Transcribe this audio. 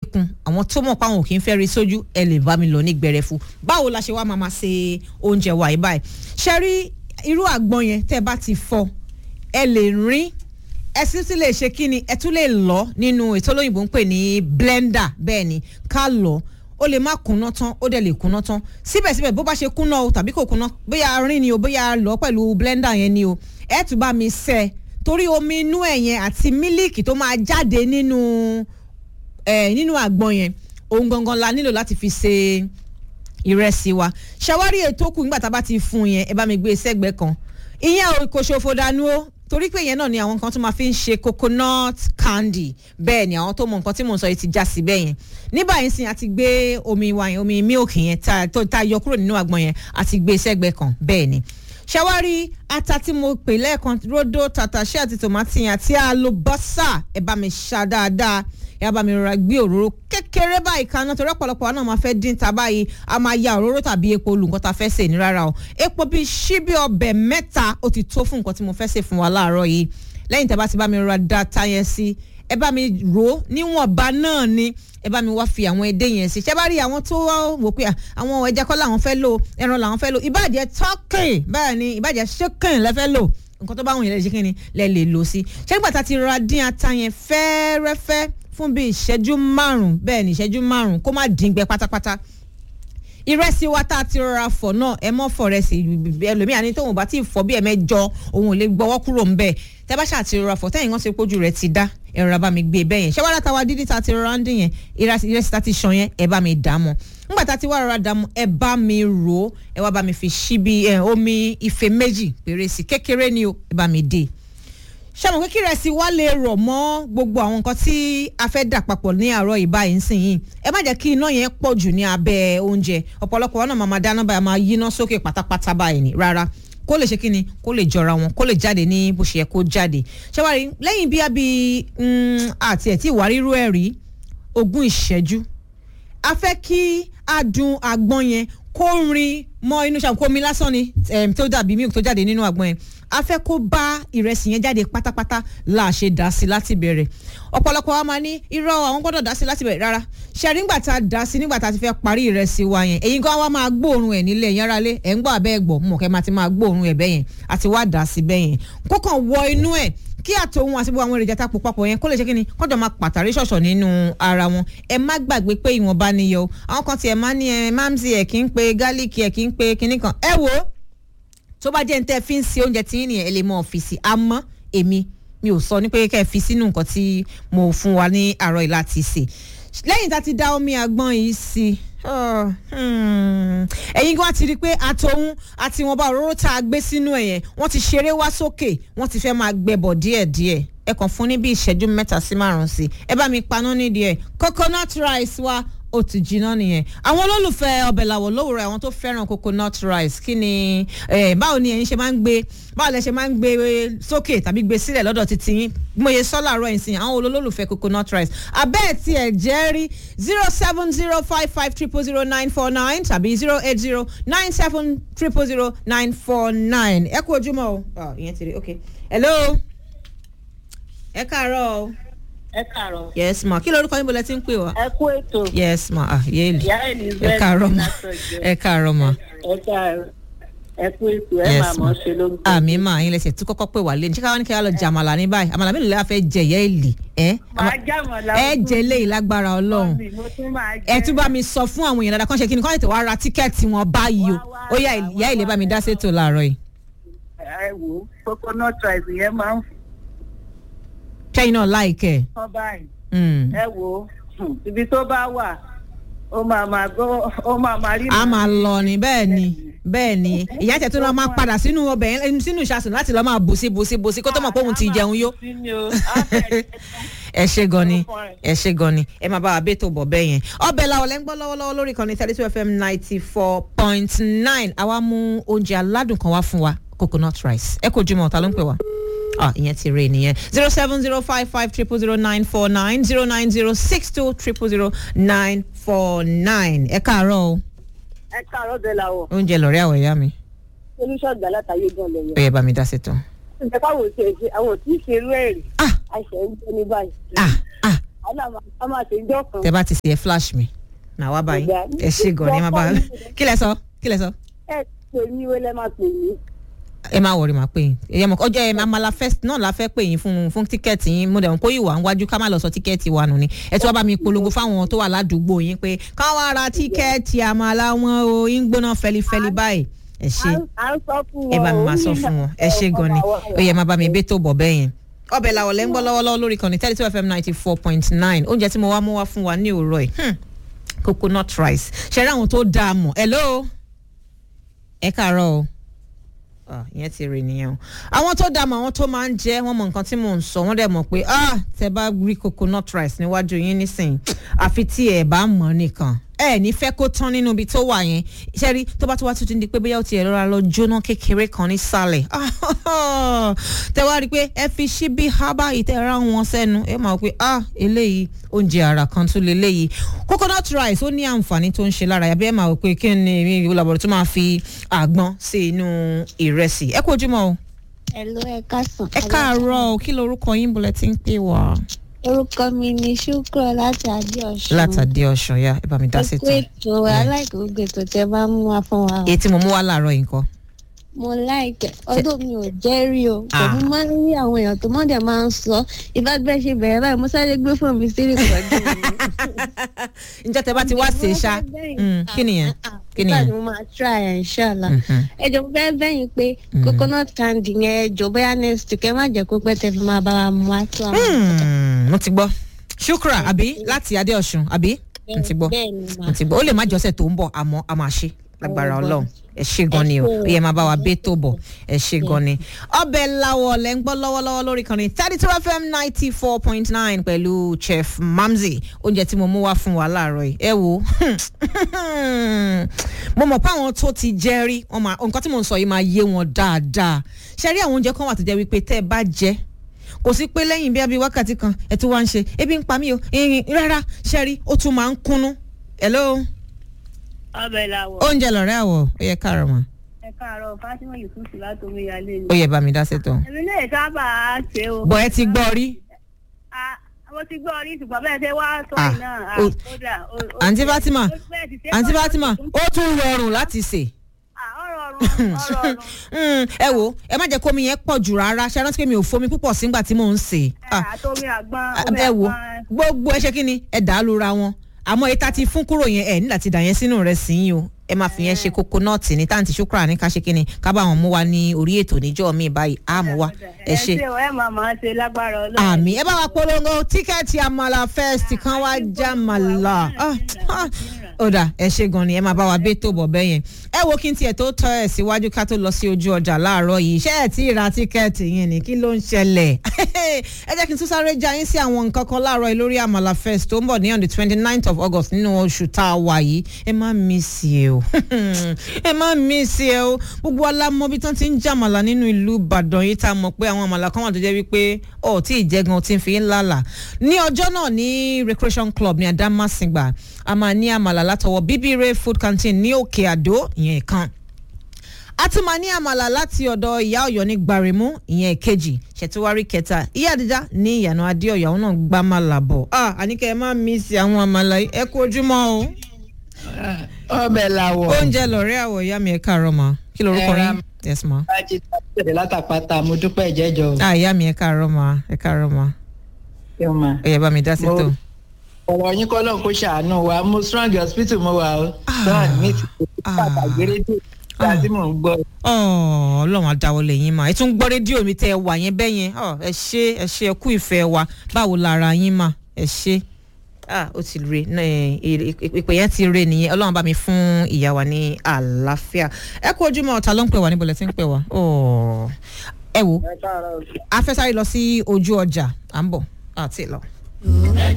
kun àwọn tó mọ̀ pé àwọn ò kí ń fẹ́ rí sójú ẹ lè bá mi lọ ní gbẹrẹfu báwo la ṣe wá máa máa ṣe oúnjẹ wa yìí báyìí ṣe rí irú àgbọn yẹn tẹ́ bá ti fọ ẹ lè rín ẹ sì tún lè ṣe kí ni ẹ tún lè lọ nínú ètò olóyìnbó ń pè ní blender bẹ́ẹ̀ ni ká lọ ó lè má kúnná tán ó dẹ̀ lè kúnná tán síbẹ̀síbẹ̀ bó bá ṣe kúnná o tàbí kò kúnná bóyá rín ni o bóyá lọ pẹ̀lú blender yẹn ni o ẹ tún bá mi ṣẹ́ torí omi inú ẹ̀ yẹn àti mílíìkì tó máa jáde nínú ẹ̀ nínú àgbọn yẹn ohun gangan la nílò láti fi ṣe ìrẹsì wa ṣàwárí ètò kù nígbà tá a bá ti fún yẹn ẹ bá mi gbé sẹ́gbẹ̀ẹ́ kan ìyẹn kò ṣòfò dànù o torí pé yẹn náà ni àwọn kan tó máa fi ń ṣe coconut candy bẹ́ẹ̀ ni àwọn tó mọ nǹkan tí mò ń sọ yìí ti já sí bẹ́ẹ̀ yẹn ní báyìí sìn àti gbé omi wa yẹn omi milk yẹn tá a yọ kúrò nínú àgbọn yẹn àti gbé sẹ́gbẹ̀ẹ́ kan bẹ́ẹ̀ ni ṣàwárí ata tí mo pè lẹ́ẹ̀kan rodo tàtàṣé àti tòmátì yẹn àti àlùbọ́sà ẹ bá mi ṣá dáadáa ẹ bá mi rọra gbé òróró kékeré báyìí kaná torí ọ̀pọ̀lọpọ̀ wa náà máa fẹ́ dín ta báyìí a máa ya òróró tàbí epo lu nǹkan tá a fẹ́ sè ní rárá o epo bíi ṣíbí ọbẹ̀ mẹ́ta ó ti tó fún nǹkan tí mo fẹ́ sè fún wa láàárọ̀ yìí lẹ́yìn tẹ́ bá ti bá mi rọra da ta yẹn sí ẹ bá mi rò ó níwọ̀nba náà ni ẹ bá mi wá fi àwọn edé yẹn sí ṣé bá rí àwọn tó wò pé àwọn ẹja kọ́ làwọn fẹ́ lò ẹran làwọn fẹ́ lò ìbàjẹ́ tọ́kìn bẹ́ẹ̀ ni ìbàjẹ́ ṣókìn lẹ́fẹ́ lò nǹkan tó bá wọn yẹn lè ṣe kí ni lẹ lè lò sí ṣé nígbà tá a ti rọra dín ata yẹn fẹ́ẹ́rẹ́fẹ́ fún bíi ìṣẹ́jú márùn-ún bẹ́ẹ̀ ni ìṣẹ́jú márùn-ún kó má dín gbẹ pátápátá ìrẹsì wa tá a ti rọra fọ̀ náà ẹ mọ́ fọ̀ rẹsì ẹlòmíà ní tóun bá ti fọ̀ bí ẹ̀mẹ́jọ òun ò lè gbọ́wọ́ kúrò ń bẹ̀ tẹ́ bá ṣáà ti rọra fọ̀ tẹ́yìn wọ́n ti pójú rẹ̀ ti dá ẹ rọra bá mi gbé bẹ́ẹ̀ yẹn ṣé wàá látàwa dídí tá a ti rọra ń dín yẹn ìrẹsì tá a ti ṣan yẹn ẹ bá mi dà á mọ́ nígbà tá a ti wá rọra dà á mọ́ ẹ bá mi rò ó ẹ wá bá mi fi ṣíbi omi ife méjì péré sí kékeré ni o ẹ bá mi dé ṣàmù pé kí ìrẹsì wa lè rọ̀ mọ́ gbogbo àwọn nǹkan tí a fẹ́ dà papọ̀ ní àárọ̀ ìbáyìí nsìnyí ẹ má jẹ́ kí iná yẹn pọ̀ jù ní abẹ́ oúnjẹ ọ̀pọ̀lọpọ̀ wọn náà máa dáná báyìí máa yíná sókè pátápátá báyìí ni rárá kó lè ṣe kí ni kó lè jọra wọn kó lè jáde ní bó ṣe yẹ kó jáde ṣàwárí lẹ́yìn bí abí àti ẹ̀ tí ìwà rírú ẹ̀ rí ogún ìṣẹ́jú a fẹ́ kí adùn àgbọn yẹn kó rin mọ́ inú ṣàǹkó omi lásán ni tó dàbí milk tó jáde nínú àgbọn yẹn a fẹ́ kó bá ìrẹsì yẹn jáde pátápátá là ṣe dá sí láti bẹ̀rẹ̀ ọ̀pọ̀lọpọ̀ wa máa ní irọ́ àwọn gbọ́dọ̀ dá sí láti bẹ̀rẹ̀ rárá ṣe nígbà tá a dá sí nígbà tá a ti fẹ́ parí ìrẹsì wa yẹn èyí gan wa máa gbóòórùn ẹ̀ nílẹ̀ yẹn rálé ẹ̀ ń gbọ́ abẹ́ ẹ̀gbọ́ mọ̀ kẹ́ máa ti máa gbóòórùn ẹ̀ bẹ́yẹn àti wá dá sí bẹ́yẹn kó kàn wọ inú ẹ̀ kí àtòhun àti gbogbo àwọn èròjà tá a pò papọ̀ yẹn kó lè ṣe kí ni kọ́jọ́ máa pàtàrí ṣọ̀ṣọ̀ nínú ara wọn ẹ má gbàgbé pé ìwọ̀nba ni yọ àwọn kan tiẹ̀ máa ní ẹ máàmsì ẹ̀ kí ń pe gálíìkì ẹ̀ kí ń pe kinní kan ẹ wò ó tó bá jẹ́ ní tẹ́ ẹ fi ń se oúnjẹ tí yín nìyẹn ẹ lè mọ ọ́fíìsì àmọ́ èmi mi ò sọ ní pé kẹ́ ẹ fi sínú nǹkan tí mo fún wa ní àárọ̀ yìí láti sè lẹ́yìn tá a ti dá omi àgbọn yìí sí ẹ̀yin gan ti rí i pé àtòhun àti ìwọ̀nba òróró tá a gbé sínú ẹ̀ yẹn wọ́n ti ṣeré wá sókè wọ́n ti fẹ́ máa gbẹbọ̀ díẹ̀díẹ̀ ẹ kàn fún ní bí ìṣẹ́jú mẹ́ta sí márùn-ún sí ẹ bá mi paná nídìí ẹ̀ coconut rice wa ó ti jiná nìyẹn àwọn olólùfẹ́ ọbẹ̀ làwọ̀ lówùrọ̀ àwọn tó fẹ́ràn coconut rice kí ni báwo ni ẹ̀yin ṣe máa ń gbé báwo lẹ ṣe máa ń gbé sókè tàbí gbé sílẹ̀ lọ́dọ̀ títí yín mo yẹ sọ́là rọ̀ ẹ̀sìn àwọn olólùfẹ́ coconut rice abẹ́ ẹ̀ tí ẹ̀ jẹ́ rí zero seven zero five five triple zero nine four nine tàbí zero eight zero nine seven triple zero nine four nine ẹ kú ojúmọ́ o ìyẹn ti rí ok hello ẹ káàárọ̀ o ẹ káàárọ̀. yes ma kí lorúkọ yín bó lẹ ti ń pè wá. ẹ kú ètò. yes ma ah yéèlì ìyá elizabeth ẹ káàárọ̀ ma ẹ káàárọ̀ ma. ẹ káàárọ̀ ẹ kú ètò ẹ máa mọ̀ ṣe ló ń tẹ̀. àmì mà yín lẹsẹ̀ tí kọ́kọ́ pè wá lé ní ṣé káwọn ní kí wọ́n lọ jẹ àmàlà ní báyìí àmàlà mélòó la fẹ́ jẹ ìyá èlì ẹ. màá jámọ̀ ẹ jẹ léyìí lágbára ọlọ́run mo tún máa jẹ. ẹ tún bá mi sọ fún àwọn èèyàn dáadáa kán ṣe kí ni kán tètè wá ra tíkẹ́ẹ̀tì wọn báyìí o ó yá ìyá ìlẹ̀ bá mi dá sétò láàárọ̀ yìí. ẹ wò ó coconut rice yẹn máa ń kẹ́yìn náà láìkẹ́ fọ́ báyìí ẹ wò ó ibi tó bá wà ó máa máa gbọ́ ó máa máa rí. a máa lọ ni bẹ́ẹ̀ ni bẹ́ẹ̀ ni ìyá tẹ̀ tó lọ máa padà sínú ọbẹ̀ yẹn sínú ìṣàsùn láti lọ máa bùsí bùsí bùsí kó tó mọ̀ pé òun ti jẹun yó. ẹ ṣe gan ni ẹ ṣe gan ni ẹ máa bá wa bẹ́tò bọ̀ bẹ́ẹ̀ yẹn. ọbẹ̀ làwọn lẹ́ ń gbọ́ lọ́wọ́lọ́wọ́ lórí ìkànnì thirty two fm ninety four point nine àwa mú oúnjẹ aládùn kan wá fún wa coconut rice ẹ kò jùmọ̀ ọ̀tá ló ń pè wá ah ìyẹn ti rè nìyẹn zero seven zero five five triple zero nine four nine zero nine zero six two triple zero nine four nine ẹ káàárọ̀ o. ẹ káàárọ̀ bẹ́ẹ̀ la wọ̀. oúnjẹ lọ́rẹ́ àwọ̀ ìyá mi. olùṣọ́gbà látàyè gan lẹ́yìn. ó yẹ bá mi dá sí tán. ǹjẹ́ káwọn ò ṣe ṣe àwọn ò tí ì ṣe irú ẹ̀ rí. ah àìsàn ń jẹ́ ní báyìí. ah ah a máa ṣe ìjọ kan. tẹ bá ti ṣe ẹ flash mi màá wá báyìí Ọ̀gá, ẹ ṣe gan ni ẹ má bá kí lẹ sọ kí lẹ sọ ẹ pè mí wé lẹ́ máa pè mí. ẹ má wọrí màá pè yín ẹ mọ ọjọ́ ẹ amala first náà la fẹ́ pè yín fún fún tíkẹ́ẹ̀tì yín mo dẹ̀ mọ̀ pé ìwà ń wájú ká má lọ sọ tíkẹ́ẹ̀tì wa nù ni ẹ tí wọ́n bá mi polongo fáwọn tó wà ládùúgbò yín pé káwọn ara tíkẹ́ẹ̀tì àmàlà wọn o yín gbóná fẹlifẹli báyìí ẹ ṣe à ń sọ fún wọn. ẹ bá mi máa sọ fún wọn ẹ ṣe gan ni ó yẹ máa bá mi bẹ́ tó bọ̀ bẹ́ẹ̀ yẹn ọbẹ̀ làwọ̀ lẹ́ ń gbọ́ lọ́wọ́lọ́wọ́ lórí kan ní thirty two fm ninety four point nine oúnjẹ tí mo wá mú wá fún wa ní òwúrọ̀ yìí hmm, coconut rice ṣe rí àwọn tó dáa mọ̀ hello ẹ káàárọ̀ o Ah, ìyẹn ti rè nìyẹn o àwọn tó dààmú àwọn tó máa ń jẹ wọn mọ nǹkan tí mò ń sọ wọn dẹ̀ mọ̀ pé ah tẹ bá rí coconut rice níwájú yín nísìnyí àfi tí ẹ bá mọ̀ nìkan ẹ ní fẹ́ kó tán nínú ibi tó wà yẹn ṣẹ́rí tó bá tó wá tuntun di pé bóyá ó ti ẹ̀rọ lọ jóná kékeré kan nísàlẹ̀ tẹ wá rí i pé ẹ fi ṣíbí hábà ìtẹ̀ra wọn sẹ́nu ẹ máa wọ pé ah eléyìí oúnjẹ àrà kan tún leléyìí coconut rice ó ní àǹfààní tó ń ṣe lára yàbí ẹ máa wọ pé kí ni ìwúlàbọ̀dọ̀ tó máa fi àgbọn sí inú ìrẹsì ẹ kú ojúmọ́ o Hello, ẹ káàsán. ẹ káàárọ̀ o kí lorúkọ yín bọ̀lẹ̀ tí ń pè wá. Orúkọ mi ni Ṣúkúrọ̀ láti Adéọ̀sùn. látàdé ọ̀sán ya ẹ bá mi dá sí Ẹ kú tán. ètò aláìkò gbogbo ètò tẹ bá mú wa fún wa. o. èyí tí mo mú wá láàárọ̀ yìí nǹkan. Mo láìkẹ̀ ọdún mi ò jẹ́ rí o. Ah. Pẹ̀lú máa ń rí àwọn èèyàn tó mọ́ dẹ̀ máa ń sọ. Ìbá bẹ́ẹ̀ ṣe bẹ̀rẹ̀ báyìí, mo sáré gbé fún mi sí ìpàdé mi. ǹjẹ́ tẹ bá ti wá ṣe é ṣá Mm, kí nìyẹn kí Nígbà tí nìyẹn. mo máa try ẹ̀ inshallah. Mhm. Ẹ jọ mo fẹ́ bẹ́yìn pé coconut candy yẹn ẹ jọ bóyá next week ẹ má jẹ́ kó pẹ́ tẹ fi máa bá wa mú wá tó àwọn. Hmm, mo ti gbọ́ ṣukra àbí láti adé ọ̀sùn àbí mo ti gbọ́ Bẹ́ẹ̀ ni mà. mo ti gbọ́ ó lè má jọ́sẹ̀ tó ń bọ̀ àmọ́ a máa ṣe lágbára Oh, ọlọ́run ẹ ṣe gan ni o Ẹ ṣé o. ó yẹ máa bá wa bẹ́ tó bọ̀ ẹ ṣe gan ni. ọbẹ̀ làwọ̀ lẹ́ ń gbọ́ lọ́wọ́lọ́wọ́ lórí kan ní thirty two fm ninety four point nine pẹ̀lú chef mamzi oúnjẹ tí mo mú wá fún wa láàárọ̀ yìí ẹ wo mo mọ̀ pé àwọn tó ti jẹ́ rí wọ́n máa- nǹkan tí mo ń sọ yìí máa yé wọn dáadáa ṣe rí àwọn oúnjẹ kan wà tó jẹ́ wípé tẹ́ ẹ bá jẹ́ kò sí pé lẹ́yìn bí abí wákàtí kan ẹ̀ tó wá ń ṣe ebi ń pa mí o ìrìn rárá ṣe rí ó tún máa ń kúnnú hello ọbẹ̀ làwọ̀ oúnjẹ lọ̀rẹ́ àwọ̀ ó yẹ káàárọ̀ mọ́ ẹ káàárọ̀ Fátímọ̀ Yusufu láti omíyalé ni. ó yẹ bá mi dá sétọ̀ èmi náà sábà ṣe o. bọ̀ ẹ ti gbọ́ rí Ah, mo ti gbọ́ orí ṣùgbọ́n bẹ́ẹ̀ ṣe wá sọ Ah, yìí náà ah, o- kódà, o- o- àǹtí Fatima o- bẹ́ẹ̀ ti ṣe àǹtí kọ́- Fatima ó tún rọrùn láti sè Ah, ó rọrùn, ó rọrùn. Mm, ẹ wo ẹ má jẹ́ kómi yẹn pọ̀ jù rárá ṣe rántí pé mi ò fomi púpọ̀ sígbà tí mò ń sè Eh, àtomi àgbọn omi ẹ wo àgbọn gbogbo ẹ ṣe kí ni ẹ dà á lura wọn àmọ́ èyí tá ti fún kúrò yẹn ẹ nígbà tí dà yẹn sínú rẹ̀ sí yín o ẹ máa fi yẹn ṣe kókónọ́ọ̀tì ní táǹtì ṣúkúrà ní ká ṣe kí ni ká bá wọn mú wa ní orí ètò níjọ́ mi báyìí á mú wa ẹ ṣe ṣe o, ẹ máa máa ṣe lágbára Ọlọ́run. àmì ẹ bá wa polongo tíkẹ́ẹ̀tì àmàlà first kan wá já màlà Ah, ah. ó dà ẹ ṣe gan ni ẹ máa bá wa bẹ́ tó bọ̀ bẹ́ yẹn ẹ wo kí n tiẹ̀ tó tọ́ ẹ̀ síwájú ká tó lọ sí ojú ọjà láàárọ̀ yìí ṣé ẹ̀ tí ì ra tíkẹ́ẹ̀tì yẹn ni kí ló ń ṣẹlẹ̀ ẹ jẹ́ kí n tún sáré já yín sí àwọn nǹkan kan láàárọ̀ yìí lórí àmàlà first tó ń bọ̀ ní on the twenty ninth of august nínú oṣù tá a wà yìí ẹ má miss ẹ o ẹ má miss ẹ o gbogbo alámọ bí tán ti ń jàmàlà nínú ìlú ìbàdàn yìí tá a mọ̀ pé àwọn àmàlà kan wà tó jẹ́ wípé ọ̀ tí ì jẹ́ gan tí ń fi ń lálà ní ọjọ́ náà ní recreation club ní adamasingba a máa ní àmàlà látọwọ́ bíbíire food canteen ní òkè àdó ìyẹn kan a tún máa ní àmàlà láti ọ̀dọ̀ ìyá ọ̀yọ́ ní gbaremu ìyẹn kejì ṣètìwárí kẹta ìyá àdìjá ní ìyànà adéọ̀yọ́ àwọn náà gbá màlà bọ̀ ah àníkẹ́ ẹ má mísì àwọn àmàlà yìí ẹ kú ojúmọ́ o ọbẹ̀ làwọ̀ oúnjẹ lọ̀rẹ́ àwọ̀ ìyá mi ẹ káàárọ̀ ma kí lorúkọ Ẹ ra- yín yes ma bájí tẹ̀lé látàpátá mo dúpẹ́ ìjẹ́jọ́ o. ah ìyá mi ẹ káàárọ̀ ma ẹ káàárọ̀ ma Ṣé o máa? ẹ yẹ bá mi dá sí Mo- tó. ọ̀rọ̀ yín kọ́ lóun kó ṣàánú wa mo strong hospital mo wà o strong mi ti Ah. pàtàkì rédíò nígbà tí mò ń gbọ́ Ọ̀, ọlọ́run adáwọlé yín mà ẹ tún gbọ́ rédíò mi tẹ́ ẹ wà yẹn bẹ́ẹ̀ yẹn Ọ̀, ẹ ṣe ẹ ṣe ẹ kú ìfẹ́ wa báwo lára yín mà ẹ ṣe ah ó ti re náà, ẹ, ẹ, ìpè yẹn ti re nìyẹn ọlọ́run bá mi fún ìyá wa ní àlàáfíà ẹ kú ojúmọ́ ọ̀tá ló ń pè wá níbo lẹ ti ń pè wá Ọ̀, ẹ wo a fẹ́ sáré lọ sí ojú ọjà à ń bọ̀ àti lọ.